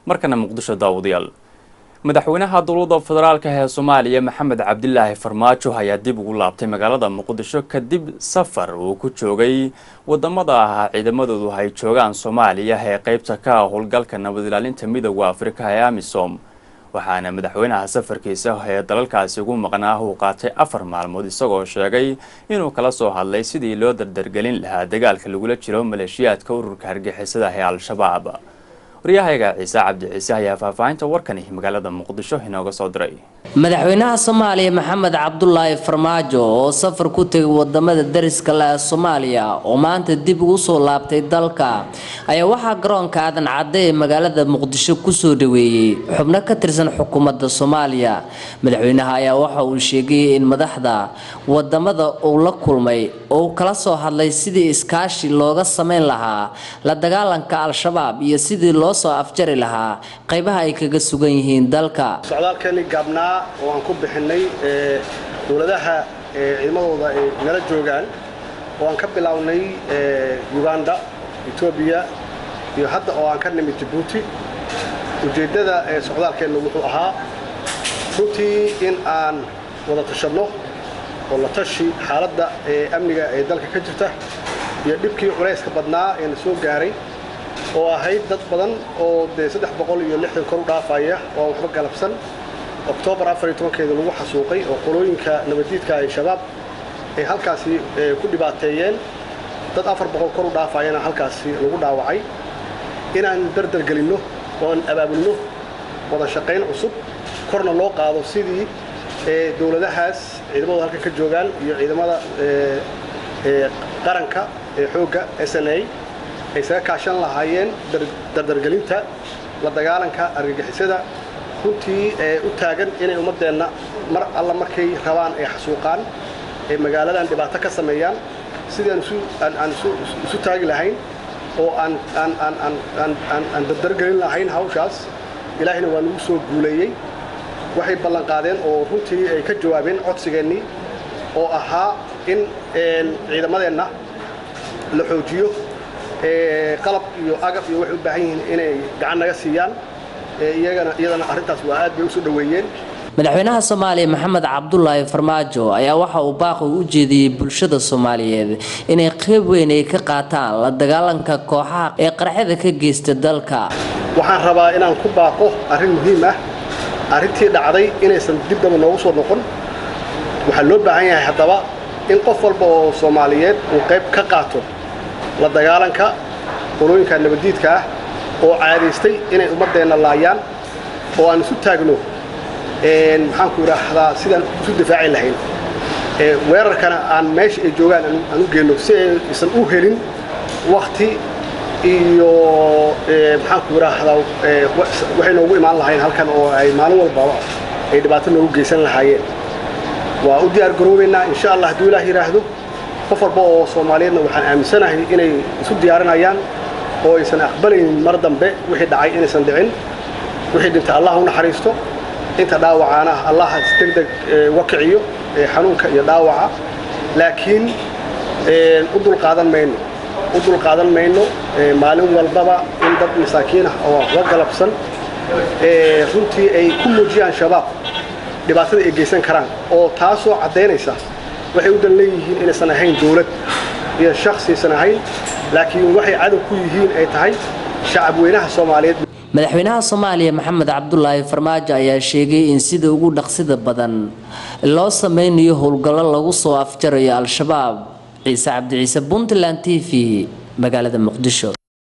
markana muqdisho daawadayaal madaxweynaha dowladda federaalka ee soomaaliya maxamed cabdilaahi farmaajo ayaa dib ugu laabtay magaalada muqdisho kadib safar uu ku joogay wadamada ah ciidamadoodu ay joogaan soomaaliya ee qeybta ka ah howlgalka nabad ilaalinta midooda afrika ee amisom waxaana madaxweynaha safarkiisa ee dalalkaasi ugu maqnaa uu qaatay afar maalmood isagoo sheegay inuu kala soo hadlay sidii loo dardargelin lahaa dagaalka lagula jiro maleeshiyaadka ururka hargixisada ee al-shabaab waryahayga ciise cabdi ciise ayaa faahfaahinta warkani magaalada muqdisho inooga soo diray madaxweynaha soomaaliya maxamed cabdulaahi farmaajo oo safar ku tegay wadamada dariska le ee soomaaliya oo maanta dib ugu soo laabtay dalka ayaa waxaa garoonka aadan cadde ee magaalada muqdisho kusoo dhaweeyey xubno ka tirsan xukuumadda soomaaliya madaxweynaha ayaa waxa uu sheegay in madaxda wadamada uu la kulmay oo kala soo hadlay sidii iskaashi looga sameyn lahaa la dagaalanka al-shabaab iyo sidii loo soo afjari lahaa qaybaha ay kaga sugan yihiin dalka socdaalkeeni gaabnaa oo aan ku bixinay dowladaha ciidamadooda ay nala joogaan oo aan ka bilownay uganda etoobiya iyo hadda oo aan ka nimid jabuuti ujeeddada socdaalkeenna wuxuu ahaa runtii in aan wada tashanno oo la tashi xaaladda amniga ee dalka ka jirta iyo dhibkii culayska badnaa ee na soo gaaray oo ahayd dad badan oo dee saddex boqol iyo lixdan kor u dhaafaya oo aan waxba galabsan oktoobar afar iyo tobankeeda lagu xasuuqay oo qolooyinka nabaddiidka ay shabaab ay halkaasi ku dhibaateeyeen dad afar boqol kor u dhaafayana halkaasi lagu dhaawacay inaan dardargelinno oo aan abaabulno wada shaqayn cusub korna loo qaado sidii dowladahaas ciidamadu halkan ka joogaan iyo ciidamada qaranka ee xoogga s n a ay isaga kaashan lahaayeen dardargelinta la dagaalanka argagixisada runtii ee u taagan inay ummaddeenna mar alla markay rabaan ay xasuuqaan ee magaaladan dhibaato ka sameeyaan sidii aan isu taagi lahayn oo aan dardargelin lahayn hawshaas ilaahina waa nagu soo guuleeyey waxay ballanqaadeen oo runtii ay ka jawaabeen codsigeennii oo ahaa in ciidamadeenna la xoojiyo qalab iyo agab iyo waxay u baahan yihiin inay gacan naga siiyaan iyagana iyadana arrintaas waa aad bay usoo dhoweeyeen madaxweynaha soomaaliya maxamed cabdulaahi farmaajo ayaa waxa uu baaqi u jeediyey bulshada soomaaliyeed inay qayb weyn ay ka qaataan la dagaalanka kooxaha ee qarxada ka geysta dalka waxaan rabaa inaan ku baaqo arrin muhiim ah arrintii dhacday inaysan dib daba noogu soo noqon waxaa loo baahan yahay haddaba in qof walba oo soomaaliyeed uu qayb ka qaato la dagaalanka qolooyinka nabaddiidka ah oo caadaystay inay ummaddeenna laayaan oo aan isu taagno maxaanku idhaahdaa sidaan isu difaaci lahayn weerarkana aan meesha ay joogaan aan u geenno si aysan u helin wakti iyo maxaanku idhaahdaa waxay noogu imaan lahayn halkan oo ay maalin walbaba ay dhibaato noogu geysan lahaayeen waa u diyaar garoobaynaa insha allah hadduu ilaah yidhaahdo qof walba oo soomaaliyeedna waxaan aaminsanahay inay isu diyaarinayaan oo aysan aqbalaynin mar dambe wixii dhacay inaysan dhicin wixii dhintay allah u naxariisto inta dhaawacaana allah deg deg uga kiciyo xanuunka iyo dhaawaca laakiin u dulqaadan mayno u dulqaadan mayno maalin walbaba in dad masaakiin ah oo waxba galabsan runtii ay ku muujiyaan shabaab dhibaatada ay geysan karaan oo taasoo caddaynaysa waxay u dan leeyihiin inaysan ahayn dowlad iyo shakhsiisan ahayn laakiin waxay cadow ku yihiin ay tahay shacab weynaha soomaaliyeed madaxweynaha soomaaliya maxamed cabdulaahi farmaajo ayaa sheegay in sida ugu dhaqsida badan loo sameynayo howlgallo lagu soo afjarayo al-shabaab ciise cabdi ciise puntland t v magaalada muqdisho